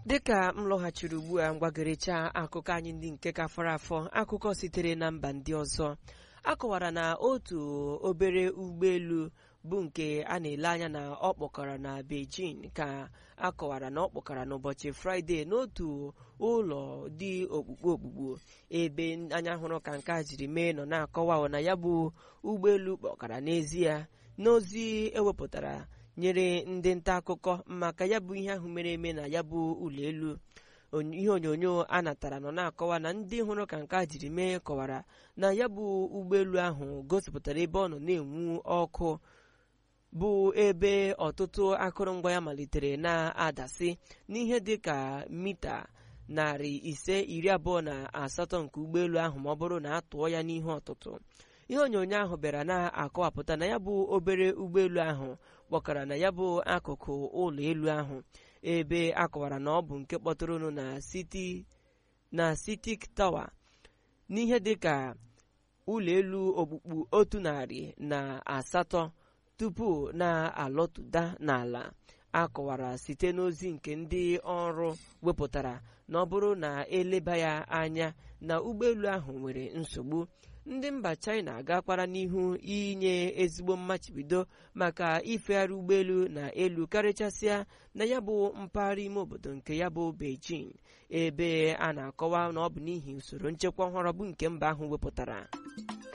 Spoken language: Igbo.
dịka m lọghachiri ugbu a mgbagorecha akụkọ anyị ndị nke ka fọrọ afọ akụkọ sitere na mba ndị ọzọ akọwara na otu obere ụgbọelu bụ nke a na-ele anya na ọ kpọkara na Beijing ka akọwara na ọ kpọkara n'ụbọchị fraịde n'otu ụlọ dị okpukpe okpukpu ebe anya hụrụ ka nke a jiri mee nọ na-akọwa na ya bụ ụgbọelu kpọkara n'ezie n'ozi ewepụtara nyere ndị nta akụkọ maka ya bụ ihe ahụ mere eme na ya bụ ụlọ elu ihe onyonyo a natara nọ na-akọwa na ndị hụrụ ka nke a jiri mee kọwara na ya bụ ụgbọelu ahụ gosipụtara ebe ọ nọ na-enwu ọkụ bụ ebe ọtụtụ akụrụngwa ya malitere na-adasị n'ihe dị ka mita narị ise iri abụọ na asatọ nke ụgbọelu ahụ ma ọ bụrụ na a tụọ ya n'ihe ọtụtụ ihe onyonyo ahụ bịara na-akọwapụta na ya bụ obere ụgbọelu ahụ kpọkara na ya bụ akụkụ ụlọ elu ahụ ebe akọwara na ọ bụ nke kpọtụrụnụ na siti na sitik tawa n'ihe dị ka ụlọ elu okpukpu otu narị na asatọ tupu na-alọtụda n'ala akọwara site n'ozi nke ndị ọrụ wepụtara na ọ bụrụ na eleba ya anya na ụgbọelu ahụ nwere nsogbu ndị mba China agakwara n'ihu inye ezigbo mmachibido maka ifegharị ụgbọelu na elu karịchasịa na ya bụ mpaghara ime obodo nke ya bụ Beijing ebe a na-akọwa na ọ bụ n'ihi usoro nchekwa ọhụrụ bụ nke mba ahụ wepụtara